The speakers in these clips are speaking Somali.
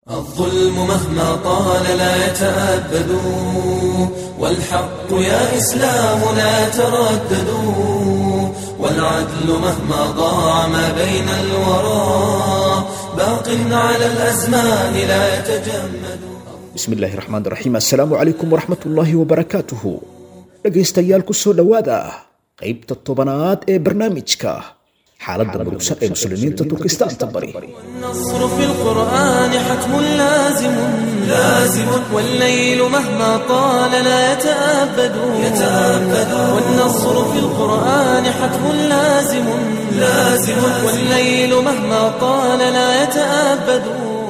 الظلم مهما طال لا يتأبد والحق يا إسلام لا تردد والعدل مهما ضاع ما بين الورى باق على الأزمان لا يتجمد bismi illaahi raxmaan raxiim assalaamu calaykum waraxmat ullaahi wabarakaatuhu dhegaystayaal ku soo dhowaada qaybta tobanaad ee barnaamijka xaaladda murugsan ee muslimiinta turkistaanta bari والنصر في القرآن حتم لازم لازم والليل مهما طال لا يتأبد يتأبد والنصر في القرآن حتم لازم لازم والليل مهما طال لا يتأبد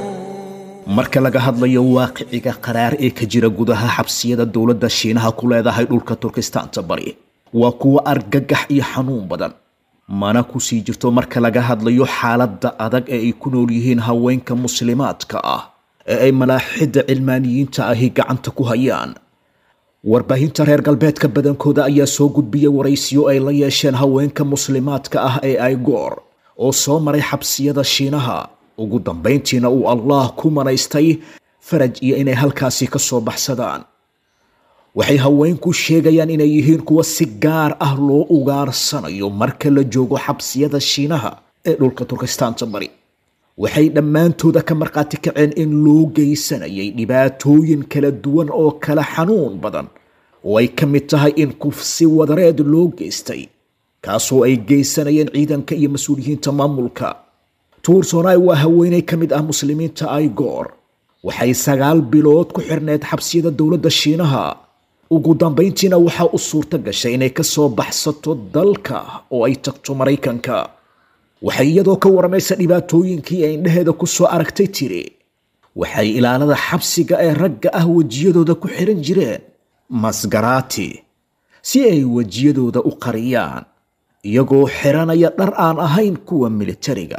marka laga hadlayo waaqiciga qaraar ee ka jira gudaha xabsiyada dowladda shiinaha ku leedahay dhulka turkistaanta bari waa kuwa argagax iyo xanuun badan mana kusii jirto marka laga hadlayo xaaladda adag ee ay ku nool yihiin haweenka muslimaadka ah ee ay malaaxidda cilmaaniyiinta ahi gacanta ku hayaan warbaahinta reer galbeedka badankooda ayaa soo gudbiyay waraysiyo ay la yeesheen haweenka muslimaadka ah ee aygoor oo soo maray xabsiyada shiinaha ugu dambayntiina uu allah ku manaystay faraj iyo inay halkaasi ka soo baxsadaan waxay haweenku sheegayaan inay yihiin kuwa si gaar ah loo ugaarsanayo marka la joogo xabsiyada shiinaha ee dhulka turkistaanta bari waxay dhammaantooda ka markhaati kaceen in loo geysanayay dhibaatooyin kala duwan oo kala xanuun badan oo ay ka mid tahay in kufsi wadareed loo geystay kaasoo ay geysanayeen ciidanka iyo mas-uuliyiinta maamulka tuursonai waa haweeney ka mid ah muslimiinta aigoor waxay sagaal bilood ku xirneed xabsiyada dowladda shiinaha ugu dambayntiina waxaa u suurto gashay inay ka soo baxsato dalka oo ay tagto maraykanka waxay iyadoo ka waramaysa dhibaatooyinkii ay indhaheeda ku soo aragtay tiri waxay ilaalada xabsiga ee ragga ah wejiyadooda ku xiran jireen masgaraati si ay wejiyadooda u qariyaan iyagoo xiranaya dhar aan ahayn kuwa militariga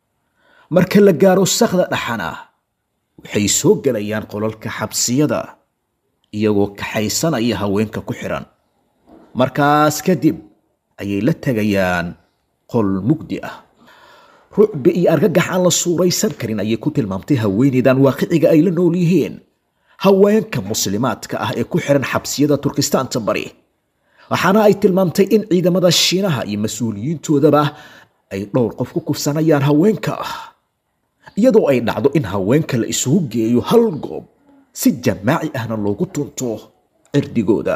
marka la gaaro sakda dhaxana waxay soo gelayaan qolalka xabsiyada iyagoo kaxaysanaya haweenka ku xiran markaas kadib ayay la tegayaan qol mugdi ah rucbi iyo argagax aan la suuraysan karin ayay ku tilmaamtay haweeneydan waaqiciga ay la nool yihiin haweenka muslimaadka ah ee ku xiran xabsiyada turkistaanta bari waxaana ay tilmaamtay in ciidamada shiinaha iyo mas-uuliyiintoodaba ay dhowr qof ku kufsanayaan haweenka ah iyadoo ay dhacdo in haweenka la isugu geeyo hal goob si jamaaci ahna loogu tunto cirdigooda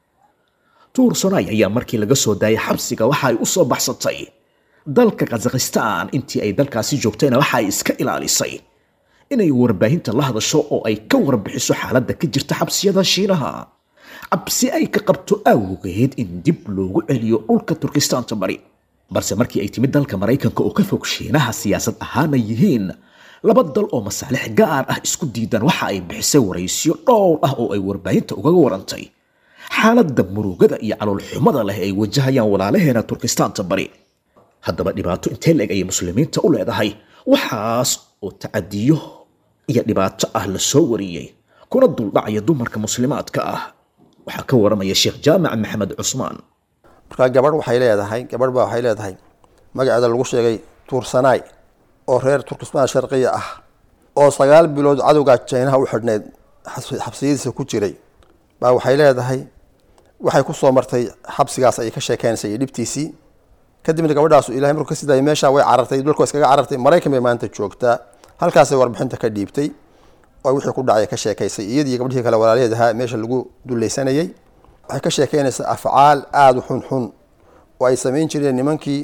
tuursonay ayaa markii laga soo daayay xabsiga waxa ay u soo baxsatay dalka kazakhistaan intii ay dalkaasi joogtayna waxa ay iska ilaalisay inay warbaahinta la hadasho oo ay ka warbixiso xaaladda ka jirta xabsiyada shiinaha cabsi ay ka qabto awgeed in dib loogu celiyo dhulka turkistaanta bari balse markii ay timid dalka maraykanka oo ka fog shiinaha siyaasad ahaana yihiin laba dal oo masaalix gaar ah isku diidan waxa ay bixisay waraysyo dhowr ah oo ay warbaahinta ugaga warantay xaaladda murugada iyo caloolxumada leh ay wajahayaan walaalaheena turkistaanta bari haddaba dhibaato intee la-eg ayay muslimiinta u leedahay waxaas oo tacadiyo iyo dhibaato ah la soo wariyey kuna duldhacaya dumarka muslimaadka ah waxaa ka waramaya sheekh jaamac maxamed cusmaan markaa gabadh waxay leedahay gabadh baa waxay leedahay magaceeda lagu sheegay tuursanaay oo reer turkismaan sharqiya ah oo sagaal bilood cadowga jaynaha u xidhneyd xabsiyadiisa ku jiray baa waxay leedahay waxay ku soo martay xabsigaas ayay ka sheekeynaysay iyo dhibtiisii kadibna gabadhaasu ilahay markuu ka sidaayay meeshaa way carartay dhulka iskaga carartay maraykan bay maanta joogtaa halkaasay warbixinta ka dhiibtay oo wixii ku dhacay ka sheekaysay iyadii gabdhihii kale walaalaheed ahaa meesha lagu dulaysanayay waxay ka sheekeynaysaa afcaal aada u xun xun oo ay samayn jireen nimankii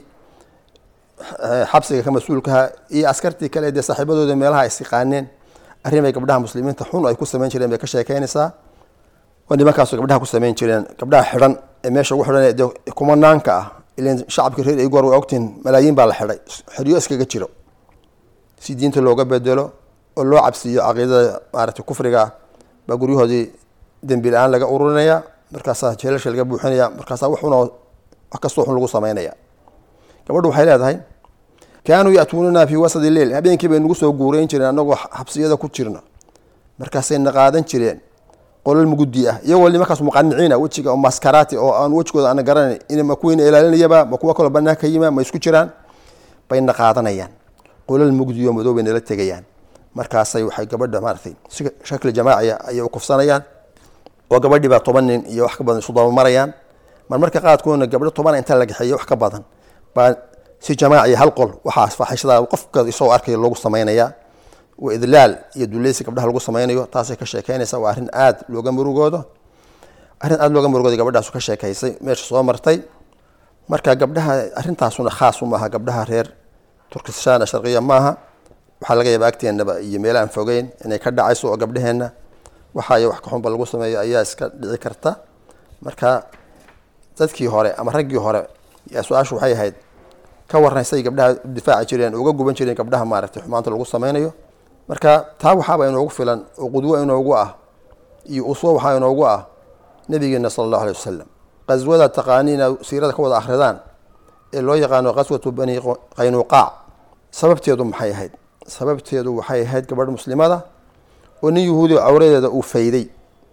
xabsiga ka mas-uulkaha iyo askartii kale dee saaxiibadooda meelaha is yaqaaneen arrimay gabdhaha muslimiinta xun ay ku samayn jireen bay ka sheekeynaysaa oo nimankaasu gabdhaha ku samayn jireen gabdhaha xidhan ee meesha ugu xidhan de kumanaanka ah ilan shacabkii reer igor way ogtiin malaayiin baa la xidhay xeryo iskaga jiro si diinta looga bedelo oo loo cabsiiyo caqiidada maaragtay kufriga ah baa guryahoodii dembi la-aan laga ururinaya markaasaa jeelasha laga buuxinaya markaasaa waxuna wax kastoo xun lagu samaynaya gabadhu waxay leedahay kaanuu ya'tuunana fii wasadi leil habeenkii bay nagu soo guureyn jireen annagoo xabsiyada ku jirna markaasay na qaadan jireen qolal mugudi ah iyagoo nimankaas muqaniciina wejiga oo maskaraati oo aan wejigooda ana garanayn in ma kuwiina ilaalinayaba ma kuwa kaloo banaanka yima ma isku jiraan bay na qaadanayaan qolal mugdi oo madow bay nala tegayaan markaasay waxay gabadha maaratay si shakli jamaaciya ayay u kufsanayaan oo gabadhii baa toban nin iyo wax ka badan isu dabamarayaan mar marka qaadkoona gabdho toban inta la gaxeeyo wax ka badan baa si jamaaciya hal qol waxaas faaxishada qofka isagoo arkaya loogu samaynayaa waa idlaal iyo duleysi gabdhaha lagu samaynayo taasay ka sheekeynaysa waa arrin aad looga murugoodo arrin aada looga murugooda gabadhaasu ka sheekaysay meesha soo martay marka gabdhaha arrintaasuna khaas u maaha gabdhaha reer turkistan sharqiya maaha waxaa laga yaaba agteenaba iyo meel aan fogeyn inay ka dhacayso oo gabdhaheenna waxaay wax kaxunba lagu sameeyo ayaa iska dhici karta marka dadkii hore ama raggii hore yaa su-aashu waxay ahayd ka warraysay gabdhaha u difaaci jireen uga guban jireen gabdhaha maaragtay xumaanta lagu sameynayo marka taa waxaaba inoogu filan oo qudwo inoogu ah iyo uswo waxaa inoogu ah nabigeena sala allahu alay wasalam qaswada taqaaniina siirada ka wada akhridaan ee loo yaqaano qaswatu bani qaynuqaac sababteedu maxay ahayd sababteedu waxay ahayd gabadh muslimada oo nin yahuudi cawradeeda uu fayday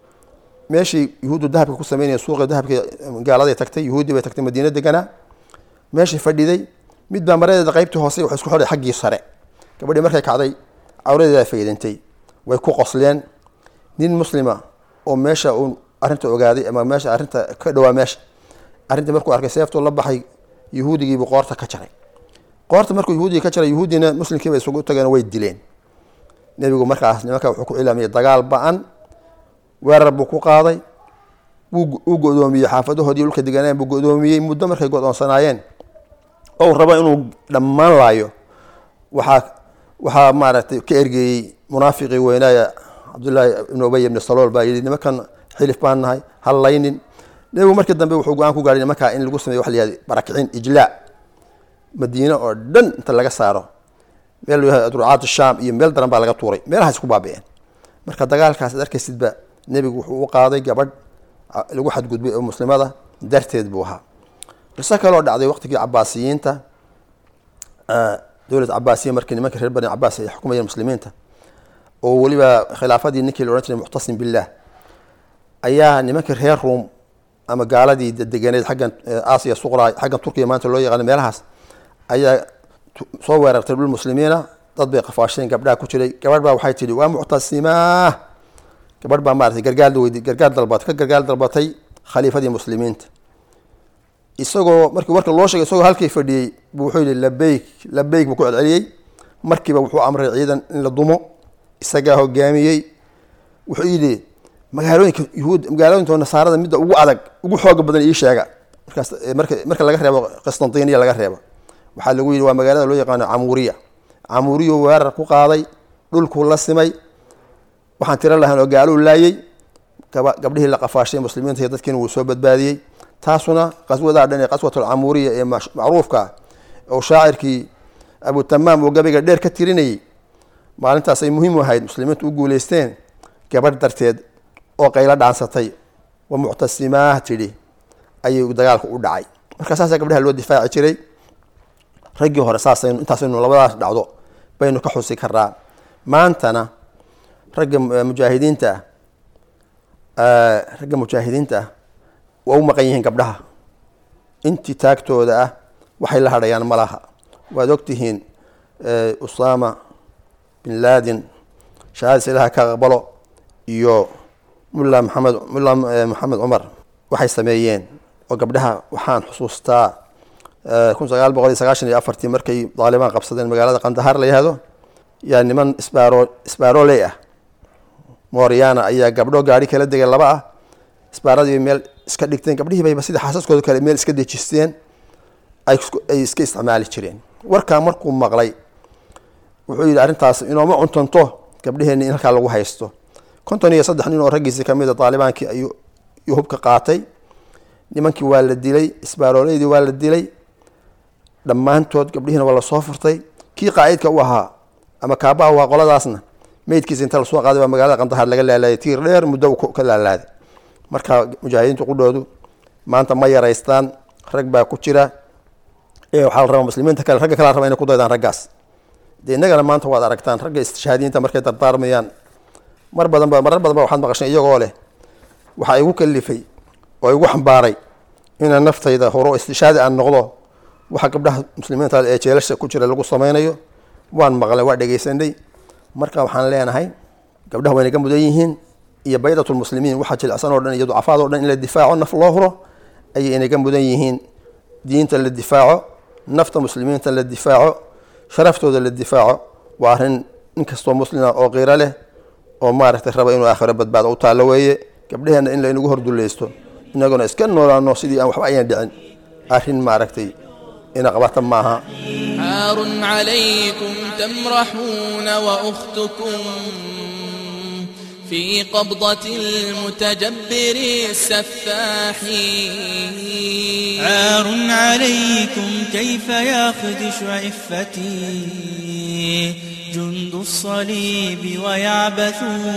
meeshii yahuuddu dahabka ku sameynaya suuqa dahabka gaaladay tagtay yahuudi bay tagtay madiina deganaa meeshii fadhiday mid baa maradeeda qaybtii hoose waxay isku xidhay xaggii sare gabadhii markay kacday cawradeeda faydantay way ku qosleen nin muslima oo meesha uu arrinta ogaaday ama meesha arrinta ka dhawaa meesha arrintii markuu arkay seeftuu la baxay yahuudigiibuu qoorta ka jaray qoorta markuu yahuudiga ka jaray yahuudina muslimkiiba isugu tageen way dileen nebigu markaas nimanka wuxuu ku cilaamiyay dagaal ba-an weerar buu ku qaaday wuu go-doomiyey xaafadahoodii dhulka deganeen buu go-doomiyey muddo markay go-doonsanaayeen oo uu rabo inuu dhammaan laayo waxaa waxaa maaragtay ka ergeeyey munaafiqii weynaaya cabdullaahi ibnu ubay ibni salool baa yidhi nimankan xilif baan nahay hal laynin nebigu markii dambe wuxuu go-aan ku gaadhay nimankaa in lagu sameyo waxa la yihahda barakicin ijlaa madiine oo dhan inta laga saaro meel la yihahdo adrucaat shaam iyo meel daran baa laga tuuray meelahaas ku baabi'een marka dagaalkaas ad arkaysidba nebigu wuxuu u qaaday gabadh lagu xadgudbay oo muslimada darteed buu ahaa qiso kaloo dhacday waqtigii cabaasiyiinta dowlad cabaasiya markii nimanka reer bani cabaas ay xukumayeen muslimiinta oo weliba khilaafadii ninkii la odhan jiray muctasim billah ayaa nimankii reer ruom ama gaaladii deganeed xaggan aasiya suqra xaggan turkiya maanta loo yaqaano meelahaas ayaa soo weerartay dhul muslimiina dad bay qafaasheen gabdhaha ku jiray gabadh baa waxay tidhi waa muctasimaa gabadh baa maratay gargaar weydi gargaar dalbatay ka gargaar dalbatay khaliifadii muslimiinta isagoo markii warka loo sheegay isagoo halkii fadhiyey buu wuxuu yihi labeyk labeyk buu ku celceliyey markiiba wuxuu amray ciidan in la dumo isagaa hogaamiyey wuxuu yidhi magaalooyinka yuhuud magaalooyinka nasaarada midda ugu adag ugu xooga badan ii sheega markaas marka marka laga reebo qistantiniya laga reebo waxaa lagu yidhi waa magaalada loo yaqaano camuuriya camuuriyu weerar ku qaaday dhulkuu la simay waxaan tiro lahayn oo gaaluu laayey gabdhihii la qafaashay muslimiinta iyo dadkiina wuu soo badbaadiyey taasuna qaswadaa dhan ee qaswatulcamuuriya ee macruufka oo shaacirkii abutamaam oo gabayga dheer ka tirinayay maalintaas ay muhiim u ahayd muslimiintu u guuleysteen gabadh darteed oo qaylo dhaansatay wa muctasimaah tidhi ayuu dagaalku u dhacay marka saasaa gabdhaha loo difaaci jiray raggii hore saasaynu intaasaynu labadaas dhacdo baynu ka xusi karaa maantana ragga mujaahidiinta ah ragga mujaahidiinta ah waa u maqan yihiin gabdhaha intii taagtooda ah waxay la hadhayaan ma laha waad ogtihiin usama bin laden shahaadis ilaha ka aqbalo iyo mulla maxamed mulla maxamed cumar waxay sameeyeen oo gabdhaha waxaan xusuustaa kun sagaal boqol iyo sagaashan iyo afartii markay daalibaan qabsadeen magaalada qandahar la yihahdo yaa niman sbaro sbaroley ah mooriana ayaa gabdho gaari kala degay laba ah sbaaradii bay meel iska dhigteen gabdhihii bayba sida xaasaskooda kale meel iska dejisteen ay iska isticmaali jireen warkaa markuu maqlay wuxuu yidhi arrintaas inooma cuntanto gabdheheenni in halkaa lagu haysto konton iyo saddex nin oo raggiisii kamid a daalibaankii ayuu hubka qaatay nimankii waa la dilay isbaaroleydii waa la dilay dhammaantood gabdhihiina waa lasoo furtay kii qaacidka u ahaa ama kaabaha waa qoladaasna meydkiisa inta lasoo qaaday baa magaalada qandahar laga laalaaday tiir dheer muddo ka laalaaday marka mujaahidiintu qudhoodu maanta ma yaraystaan rag baa ku jira ee waxaa la rabaa muslimiinta kale ragga kala raba inay ku daydaan raggaas dee innagana maanta waad aragtaan ragga istishhaadiyiinta markay dardaarmayaan mar badan ba marar badan ba waxaad maqashay iyagoo leh waxaa igu kalifay oo igu xambaaray inaan naftayda horo istishaadi aan noqdo waxa gabdhaha muslimiinta ee jeelasha ku jira lagu sameynayo waan maqlay waa dhegeysanay marka waxaan leenahay gabdhaha wayna ka mudan yihiin iyo baydatulmuslimiin waxaa jilicsan oo dhan iyo ducafaad o dhan in la difaaco naf loo huro ayay inaga mudan yihiin diinta la difaaco nafta muslimiinta la difaaco sharaftooda la difaaco waa arrin nin kastoo muslima oo qiiro leh oo maaragtay raba inuu aakhiro badbaado u taallo weeye gabdhaheenna in laynagu hordullaysto inaguna iska noolaano sidii aan waxba ayaan dhicin arrin maaragtay ina qabata maaha عار عليكم تمرحون وأختكم في قبضة المتجبر السفاح عار عليكم كيف يخدش عفتي جند الصليب ويعبث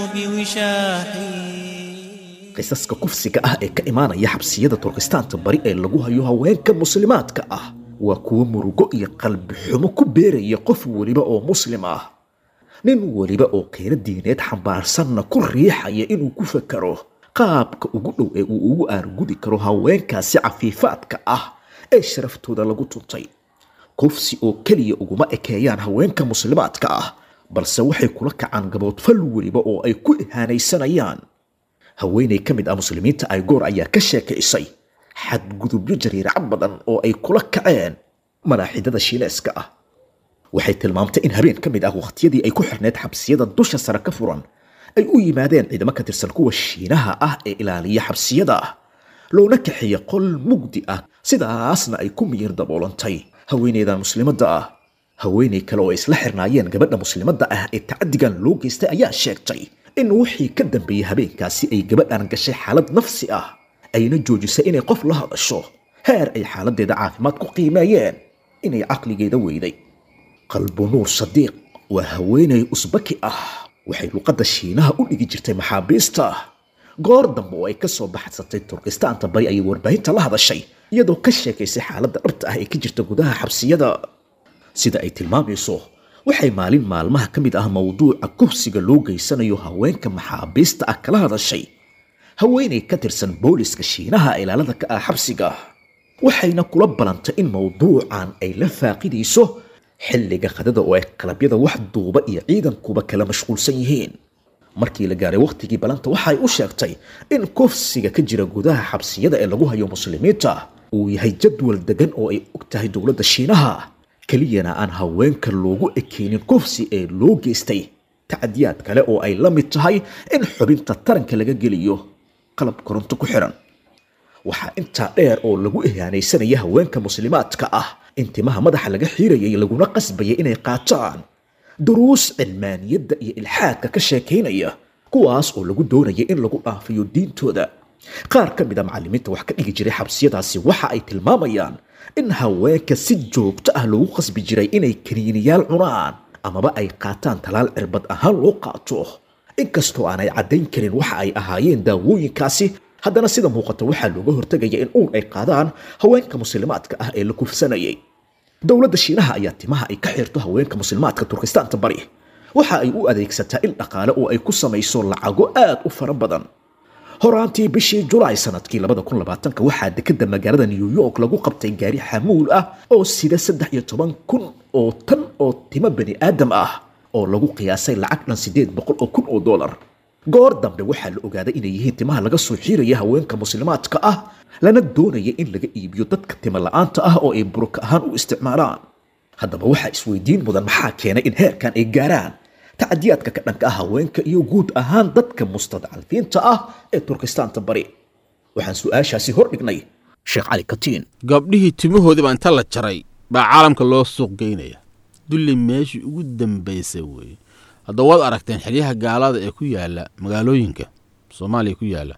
بوشاحي qisaska kufsiga ah ee ka imaanaya xabsiyada turkistaanta bari ee lagu hayo haweenka muslimaadka ah waa kuwo murugo iyo qalbi xumo ku beeraya qof weliba oo muslim ah nin weliba oo qiiro diineed xambaarsanna ku riixaya inuu ku fakaro qaabka ugu dhow ee uu ugu aargudi karo haweenkaasi cafiifaadka ah ee sharaftooda lagu tuntay kufsi oo keliya uguma ekeeyaan haweenka muslimaadka ah balse waxay kula kacaan gaboodfal weliba oo ay ku ihaanaysanayaan haweenay ka mid ah muslimiinta aygoor ayaa ka sheekaysay xadgudubyo jariiraca badan oo ay kula kaceen malaaxidada shiineeska ah waxay tilmaamtay in habeen ka mid ah wakhtiyadii ay ku xirneyd xabsiyada dusha sare ka furan ay u yimaadeen ciidamo ka tirsan kuwa shiinaha ah ee ilaaliya xabsiyada loona kaxeeya qol mugdi ah sidaasna ay ku miyir daboolantay haweeneydan muslimadda ah haweeney kale oo isla xirnaayeen gabadha muslimadda ah ee tacadigan loo geystay ayaa sheegtay in wixii ka dambeeyey habeenkaasi ay gabadhan gashay xaalad nafsi ah ayna joojisay inay qof la hadasho heer ay xaaladdeeda caafimaad ku qiimeeyeen inay caqligeeda weyday qalbu nuur sadiiq waa haweenay usbaki ah waxay luqadda shiinaha u dhigi jirtay maxaabiista goor dambe oo ay ka soo baxsatay turkistaanta bari ayay warbaahinta la hadashay iyadoo ka sheekaysay xaaladda dhabta ah ee ka jirta gudaha xabsiyada sida ay tilmaamayso waxay maalin maalmaha ka mid ah mowduuca kufsiga loo geysanayo haweenka maxaabiista ah kala hadashay haweenay ka tirsan booliska shiinaha ilaalada ka ah xabsiga waxayna kula balantay in mowduucan ay la faaqidayso xilliga qadada oo ay qalabyada wax duuba iyo ciidankuba kala mashquulsan yihiin markii la gaaray wakhtigii balanta waxay u sheegtay in kufsiga ka jira gudaha xabsiyada ee lagu hayo muslimiinta uu yahay jadwal degan oo ay og tahay dowladda shiinaha keliyana aan haweenka loogu ekeynin kufsi ee loo geystay tacadiyaad kale oo ay la mid tahay in xubinta taranka laga geliyo qalab koronto ku xiran waxaa intaa dheer oo lagu ihaanaysanaya haweenka muslimaadka ah in timaha madaxa laga xiirayay laguna qasbayay inay qaataan duruus cilmaaniyadda iyo ilxaadka ka sheekaynaya kuwaas oo lagu doonaya in lagu dhaafiyo diintooda qaar ka mid a macallimiinta wax ka dhigi jiray xabsiyadaasi waxa ay tilmaamayaan in haweenka si joogto ah loogu qasbi jiray inay kaniiniyaal cunaan amaba ay qaataan talaal cirbad ahaan loo qaato inkastoo aanay caddayn karin waxa ay ahaayeen daawooyinkaasi haddana sida muuqata waxaa looga hortegaya in uun ay qaadaan haweenka muslimaadka ah ee la kufsanayay dowladda shiinaha ayaa timaha ay ka xirto haweenka muslimaadka turkistaanta bari waxa ay u adeegsataa il dhaqaale oo ay ku samayso lacago aad u fara badan horaantii bishii julaay sanadkii waxaa dekeda magaalada new york lagu qabtay gaari xamuul ah oo sida saddex iyo toban kun oo tan oo timo bani aadam ah oo lagu qiyaasay lacag dhan sideed boqol oo kun oo dollar goor dambe waxaa la ogaaday inay yihiin timaha laga soo xiiraya haweenka muslimaadka ah lana doonaya in laga iibiyo dadka tima la-aanta ah oo ay buruka ahaan u isticmaalaan haddaba waxaa isweydiin mudan maxaa keenay in heerkan ay gaaraan tacadiyaadka ka dhanka ah haweenka iyo guud ahaan dadka mustadcalfiinta ah ee turkistaanta bari waxaan su-aashaasi hordhignay sheekh cali katiin gabdhihii timahoodiiba inta la jaray baa caalamka loo suuq geynaya dulli meeshii ugu dambaysa weeye hadda waad aragteen xeryaha gaalada ee ku yaala magaalooyinka soomaaliya ku yaala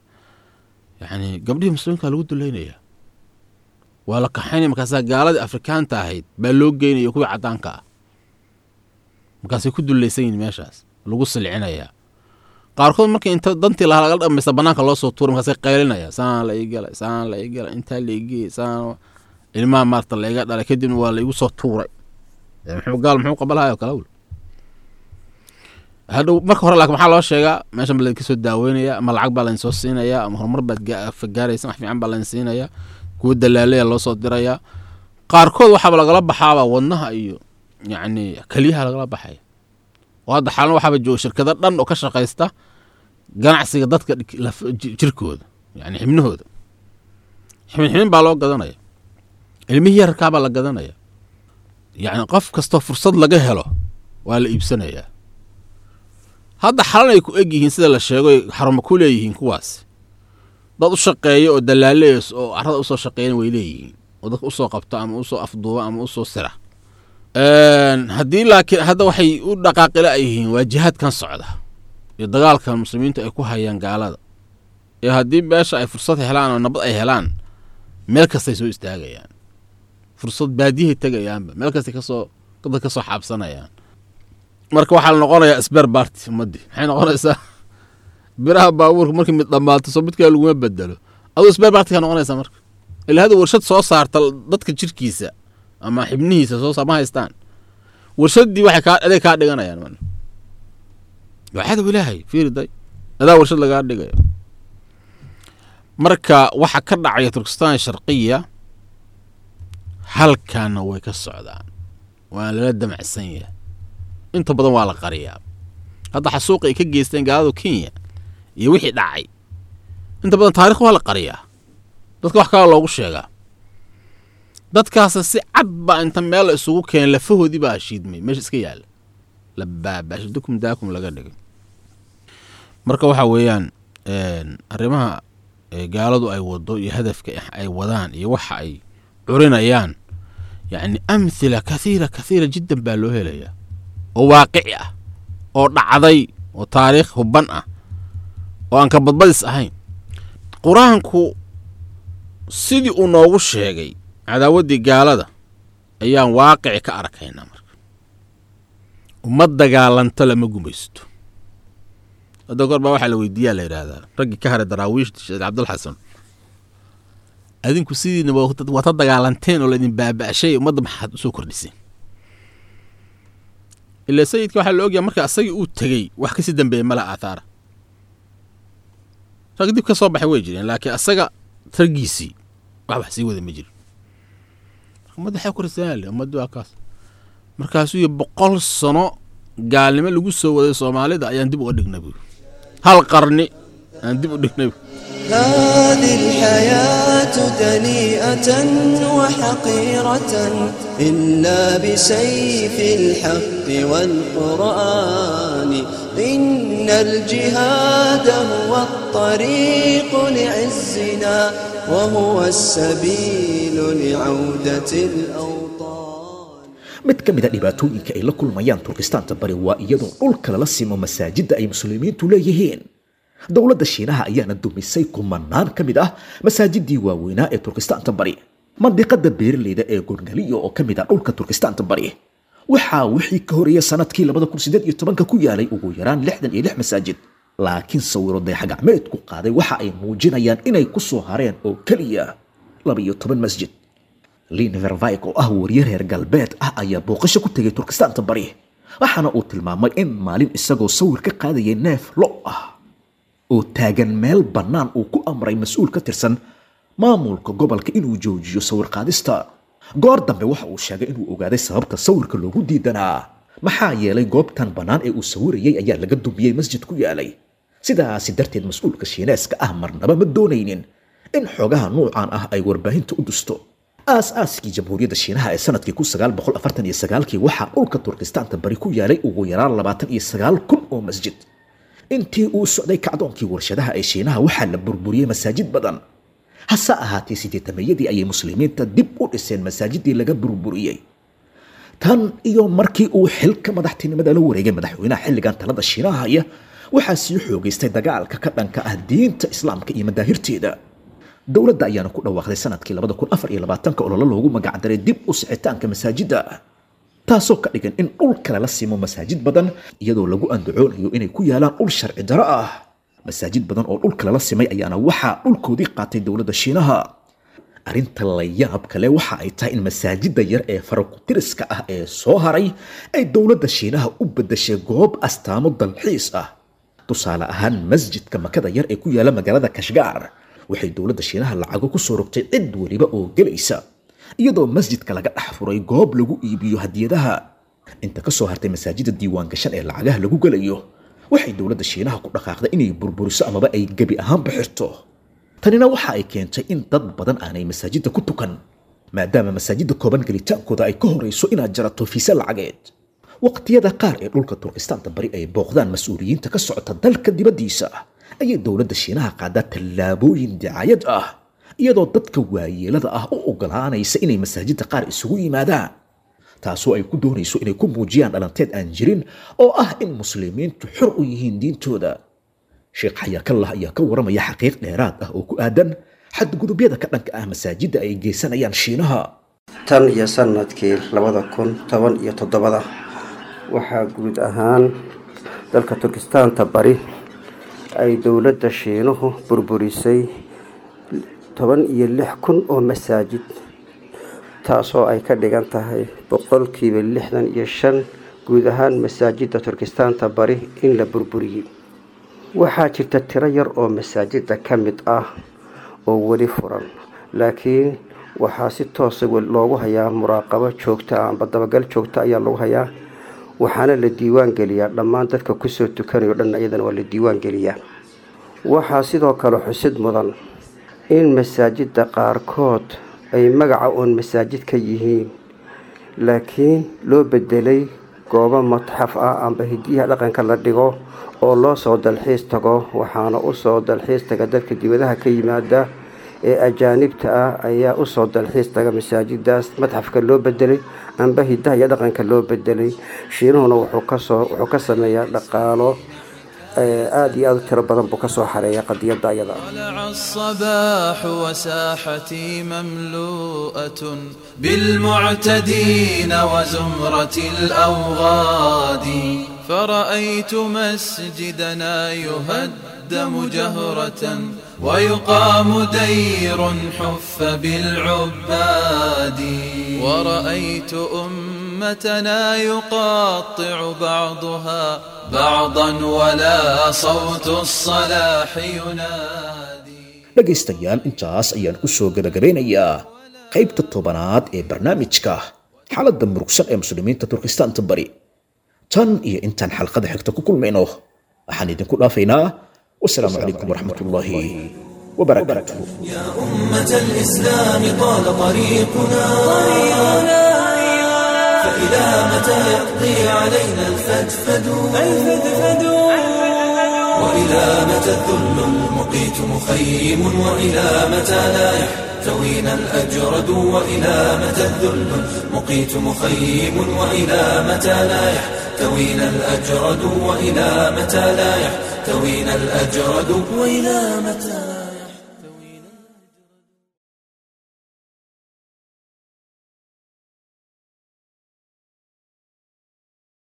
yacni gabdhihii muslimiinka lagu duleynaya waa la kaxaynaya markaasaa gaaladii afrikaanta ahayd baa loo geynaya kuwii caddaanka ah markaasay ku dullaysan yihin meeshaas lagu silcinayaa qaarkood markii inta dantii lahaa laga dhamaysta banaanka loo soo tuura markaasay qaylinaya saan la ii galay saan la ii galay intaa la igeyey saan ilmaha maarta la iga dhalay kadibna waa la igu soo tuuray muxuu gaal muxuu qabalahayo kala wel hadhow marka hore laakiin maxaa loo sheegaa meeshan baa laydinka soo daaweynaya ama lacag baa laydin soo siinaya ama horumar baad gaaraysa wax fiican baa laydin siinaya kuwa dalaalaya loo soo diraya qaarkood waxaaba lagala baxaaba wadnaha iyo yacni keliyaha lagala baxaya oo hadda xalan waxaaba jooga shirkado dhan oo ka shaqaysta ganacsiga dadka dhig- laf- ji- jirkooda yani xibnahooda xibin xibin baa loo gadanaya ilmihii yararkaabaa la gadanaya yacni qof kastoo fursad laga helo waa la iibsanayaa hadda xalan ay ku eg yihiin sida la sheego ay xarumo ku leeyihiin kuwaas dad u shaqeeya oo dalaaleys oo carrada usoo shaqeeyana way leeyihiin oo dadka usoo qabta ama usoo afduuba ama usoo sira Een, haddii laakiin hadda waxay u dhaqaaqila ay yihiin waa jihaadkan socda iyo dagaalkan muslimiintu ay ku hayaan gaalada iyo haddii beesha ay fursad helaan oo nabad ay helaan meel kastay soo istaagayaan fursad baadiyahay tegayaanba meel kastay kasoo dad kasoo xaabsanayaan marka waxaa la noqonayaa sber barty ummadii maxay noqonaysaa biraha baabuurka markii mid dhammaato soo midkaa laguma bedelo aduu sber barty ka noqonaysaa marka ilaa hada warshad soo saarta dadka jirkiisa ama xibnihiisa soo saar ma haystaan warshaddii waxay kaa aday kaa dhiganayaan man waa cadow ilaahay fiiri day adaa warshad lagaa dhigayo marka waxa ka dhacaya turkistan sharqiya halkaana way ka socdaan waana lala damacsan yahay inta badan waa la qariyaa hadda xasuuqa ay ka geysteen gaaladu kenya iyo wixii dhacay inta badan taarikh waa la qariyaa dadka wax kala loogu sheegaa dadkaasa si cad baa inta meel la isugu keenay lafahoodii baa shiidmay meesha iska yaalla la baabaash dukum daakum laga dhigay marka waxa weeyaan een, arrimaha ee gaaladu ay wado iyo hadafka ay wadaan iyo waxa ay curinayaan yacni amhila kathiira kathiira jiddan baa loo helayaa oo waaqici ah oo dhacday oo taariikh hubban ah oo aan ka badbadis ahayn qur-aanku sidii uu noogu sheegay cadaawaddii gaalada ayaan waaqici ka arkaynaa marka ummad dagaalanto lama gumaysto hadda goor baa waxaa la weydiiyaa la yidhaahdaa raggii ka haray daraawiishta sheekh cabdulxasan adinku sidiina waa waa ta dagaalanteen oo laydin baaba'shay ummadda maxaad usoo kordhiseen ilaa sayidka waxaa la ogyahay marka asagii uu tegey wax kasii dambeeyey mala aathaara rag dib ka soo baxay way jireen laakiin asaga raggiisii wax wax sii wada ma jirin ummadda waxaa korsanaale ummadda waa kaas markaasuu yii boqol sano gaalnimo lagu soo waday soomaalida ayaan dib uga dhignay buuri hal qarni aan dib u dhignay buuri هذه الحياة دنيئة وحقيرة إلا بسيف الحق والقرآن إن الجهاد هو الطريق لعزنا وهو السبيل لعودة الأوطان mid ka mid a dhibaatooyinka ay la kulmayaan turkistaanta bari waa iyadoo dhulka lala simo masaajidda ay muslimiintu leeyihiin dowladda shiinaha ayaana dumisay kumanaan ka mid ah masaajidii waaweynaa ee turkistaanta bari mandiqada beeraleyda ee gorgaliyo oo ka mid ah dhulka turkistaanta bari waxaa wixii ka horeeya sanadkii ku yaalay ugu yaraan lixdan iyo lix masaajid laakiin sawiro dayaxgacmeedku qaaday waxa ay muujinayaan inay ku soo hareen oo keliya labiyo toban masjid lin vervik oo ah wariye reer galbeed ah ayaa booqasho ku tegay turkistaanta bari waxaana uu tilmaamay in maalin isagoo sawir ka qaadayay neef lo ah oo taagan meel bannaan uu ku amray mas-uul ka tirsan maamulka gobolka inuu joojiyo sawir qaadista goor dambe waxa uu sheegay inuu ogaaday sababta sawirka loogu diidanaa maxaa yeelay goobtan bannaan ee uu sawirayay ayaa laga dumiyey masjid ku yaalay sidaasi darteed mas-uulka shiineeska ah marnaba ma doonaynin in xogaha nuucan ah ay warbaahinta u dusto aas-aaskii jamhuuriyadda shiinaha ee sanadkii kii waxaa dhulka turkistaanta bari ku yaalay ugu yaraan labaatan iyo sagaal kun oo masjid intii uu socday kacdoonkii warshadaha ee shiinaha waxaa la burburiyey masaajid badan hase ahaatee sideetameeyadii ayay muslimiinta dib u dhiseen masaajidii laga burburiyey tan iyo markii uu xilka madaxtinimada la wareegay madaxweynaha xilligan talada shiinaha haya waxaa sii xoogaystay dagaalka ka dhanka ah diinta islaamka iyo madaahirteeda dowladda ayaana ku dhawaaqday sanadkii ololo loogu magacdaray dib u sixitaanka masaajidda taasoo ka dhigan in dhul kale la simo masaajid badan iyadoo lagu andacoonayo inay ku yaalaan dhul sharci daro ah masaajid badan oo dhul kale la simay ayaana waxaa dhulkoodii qaatay dowladda shiinaha arrinta la yaab kale waxa ay tahay in masaajidda yar ee farakutiriska ah ee soo haray ay dowladda shiinaha u beddeshay goob astaamo dalxiis ah tusaale ahaan masjidka makada yar ee ku yaala magaalada kashgaar waxay dowladda shiinaha lacago ku soo rogtay cid weliba oo gelaysa iyadoo masjidka laga dhex furay goob lagu iibiyo hadiyadaha inta ka soo hartay masaajida diiwaan gashan ee lacagaha lagu gelayo waxay dowladda shiinaha ku dhaqaaqday inay burburiso amaba ay gebi ahaanba xirto tanina waxa ay keentay in dad badan aanay masaajidda ku tukan maadaama masaajidda kooban gelitaankooda ay ka horayso inaad jarato fiise lacageed waqtiyada qaar ee dhulka turkistaanta bari ay booqdaan mas-uuliyiinta ka socota dalka dibaddiisa ayay dowladda shiinaha qaadaa tallaabooyin dicayad ah iyadoo dadka waayeelada ah u ogolaanaysa inay masaajidda qaar isugu yimaadaan taasoo ay ku doonayso inay ku muujiyaan dhalanteed aan jirin oo ah in muslimiintu xor u yihiin diintooda sheekh xayaakallah ayaa ka waramaya xaqiiq dheeraad ah oo ku aadan xadgudubyada ka dhanka ah masaajidda ay geysanayaan shiinaha tan iyo sanadkii labada kun toban iyo toddobada waxaa guud ahaan dalka turkistaanta bari ay dowladda shiinuhu burburisay toban iyo lix kun oo masaajid taasoo ay ka dhigan tahay boqolkiiba lixdan iyo shan guud ahaan masaajidda turkistaanta bari in la burburiyey waxaa jirta tiro yar oo masaajidda ka mid ah oo weli furan laakiin waxaa si toosa loogu hayaa muraaqabo joogta ah amba dabagal joogta ayaa lagu hayaa waxaana la diiwaan geliyaa dhammaan dadka kusoo tukanayo dhan iyadana waa la diiwaan geliyaa waxaa sidoo kale xusid mudan in masaajidda qaarkood ay magaca uun masaajid ka yihiin laakiin loo bedelay goobo matxaf ah amba hidiyaha dhaqanka la dhigo oo loo soo dalxiis tago waxaana usoo dalxiis taga dadka dibadaha ka yimaada ee ajaanibta ah ayaa usoo dalxiis taga masaajidaas madxafka loo bedelay amba hidaha iyo dhaqanka loo bedelay shiinuhuna wuxuu kasoo wuxuu ka sameeyaa dhaqaalo aada iyo aada u tiro badan buu kasoo xareeya qadiyadda ayada طلع الصباح وساحتي مملوءة بالمعتدين وزمرة الأوغاد فرأيت مسجدنا يهدم جهرة ويقام دير حف بالعباد ورأيت أمتنا يقاطع بعضها بعضا ولا صوت الصلاح ينادي dhegaystayaal intaas ayaan ku soo gabagabeynayaa qaybta tobanaad ee barnaamijka xaaladda murugsan ee muslimiinta turkistaanta bari tan iyo intaan xalqada xigta ku kulmayno waxaan idinku dhaafaynaa wasalaamu calaykum waraxmat ullaahi wabarakaatuh أمة الإسلام طال طريقنا فإلى متى يقضي علينا الفدفد وإلى متى الذل المقيت مخيم وإلى متى لا يحتوينا الأجرد وإلى متى الذل المقيت مخيم وإلى متى لا يحتوينا الأجرد وإلى متى لا يحتوينا الأجرد وإلى متى